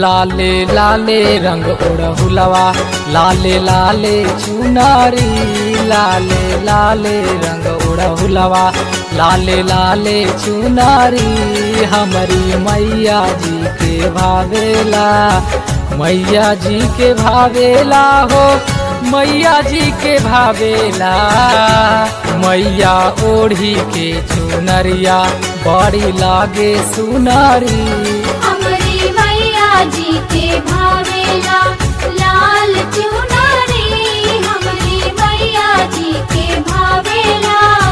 लाले लाले रंग ओढ़हुलवा लाले लाले चुनारी लाले लाले रंग ओढ़हुलवा लाले लाले चुनारी हमारी मैया जी के भावेला मैया जी के भावेला हो मैया जी के भावेला मैया ओढ़ी के चुनरिया बड़ी लागे सुनारी हमरी मैया जी के भावेला लाल चुनरी हमरी मैया जी के भावेला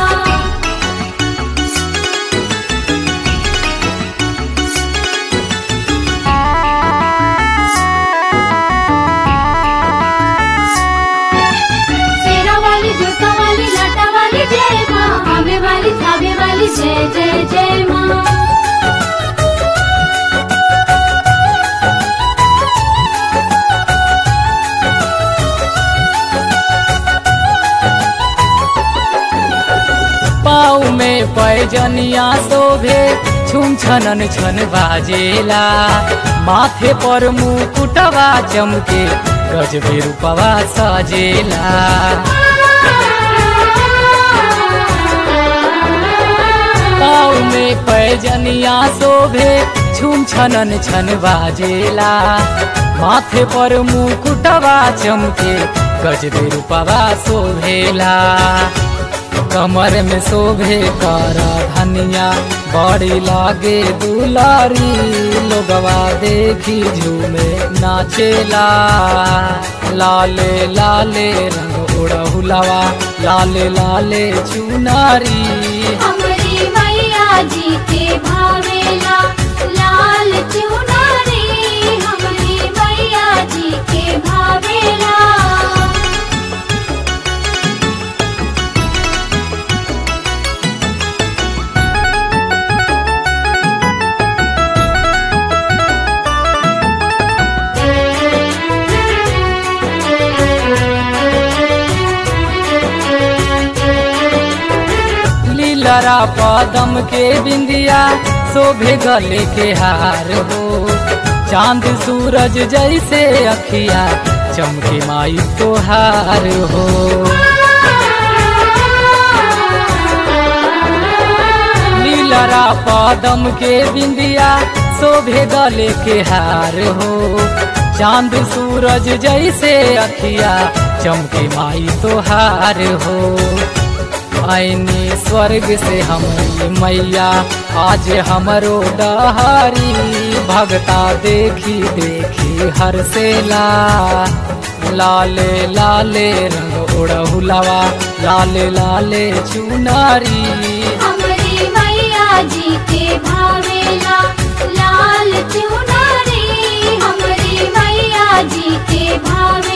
शेरा वाली जूता वाली लाटा वाली जय माँ आवे वाली थावे वाली जय जय जय माँ पाँव में पैजनिया शोभे छुम छनन छन बाजेला माथे पर मुकुटवा चमके गजबे रूपवा सजेला पाँव में पैजनिया शोभे छुम छनन छन बाजेला माथे पर मुकुटवा चमके गजबे रूपवा शोभेला कमर में शोभे कर धनिया बड़ी लागे दुलारी लोगवा देखी झूमे नाचेला लाले लाले रंग उड़हुलवा लाले लाले चुनारी हमरी मैया जी के भावेला लाल चुनरी हमरी मैया जी के भावेला लीलरा पदम के बिंदिया शोभे गले के हार हो चांद सूरज जैसे अखिया चमके माई तोहार हो लीलरा पदम के बिंदिया शोभे गले के हार हो चांद सूरज जैसे अखिया चमके माई तोहार हो आईनी स्वर्ग से हमारी मैया आज हमरो डहारी भगता देखी देखी हर से ला लाले लाले रंग उड़हुलवा लाले लाले चुनारी हमरी मैया जी के भावेला लाल चुनरी हमरी मैया जी के भावेला